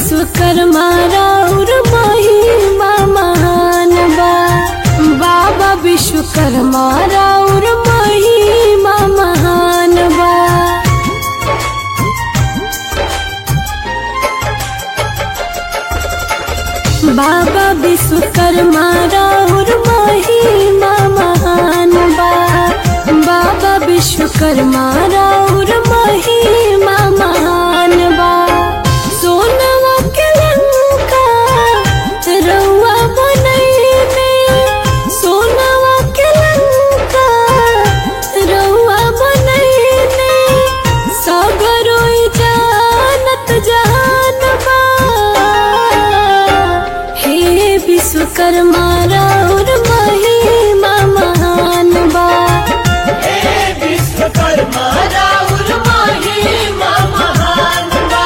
विश्वकर्मा राउर महिमा महान बा बाबा विश्वकर्मा राउर महिमा महान बा बाबा विश्वकर्मा राउर महिमा महान बा बाबा विश्वकर्मा राउर महिमा महान बा सोनवा के लंका रउआ बनैले सोनवा के लंका रउआ बनैले सगरोई जानत जहान बा हे विश्वकर्मा राउर महिमा महान बा हे विश्वकर्मा राउर महिमा महान बा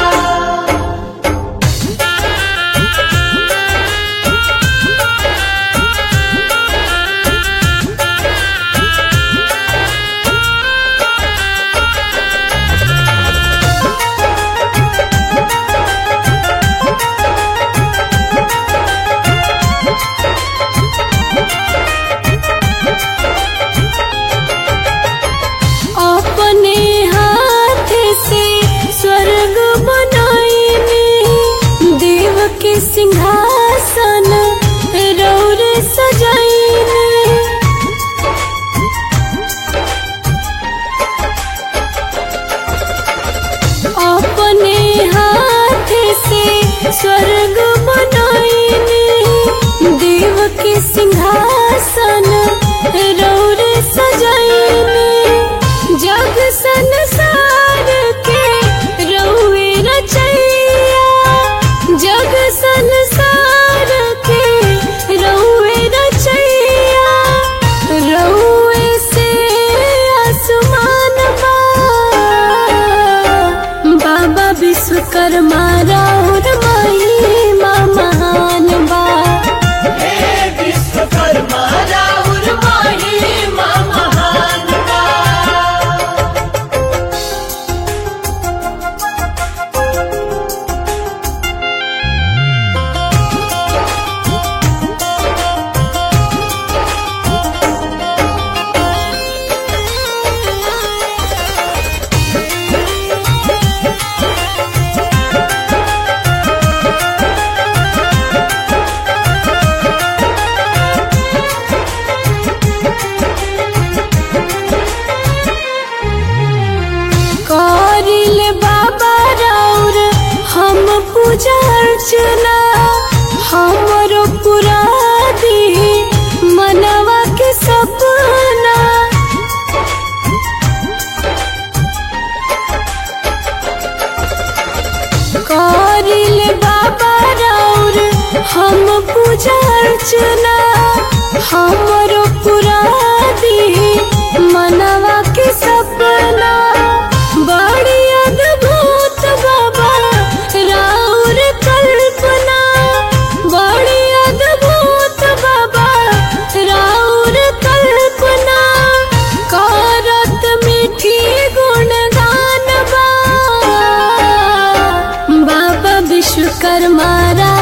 अपने हाथ से स्वर्ग बनाईने देव के सिंहासन रौर सजाईने अपने हाथ से स्वर्ग बनाईने देव के सिंहासन रौर सजाईने जग संसार के रउए रचैया जग संसार के रउए रचैया रउए से आसमान बा बाबा विश्वकर्मा राउर महिमा महान बा हे विश्वकर्मा राउर महिमा महान बा करिल बाबा राउर हम पूजा अर्चना हमरो पूरा दी मनवा के सपना करिल बाबा राउर हम पूजा अर्चना हमरो पूरा दी मनवा के सपना बड़ी अद्भुत बाबा राउर कल्पना बड़ी अद्भुत बाबा राउर कल्पना करत मीठी गुणगान बा बाबा विश्वकर्मा रा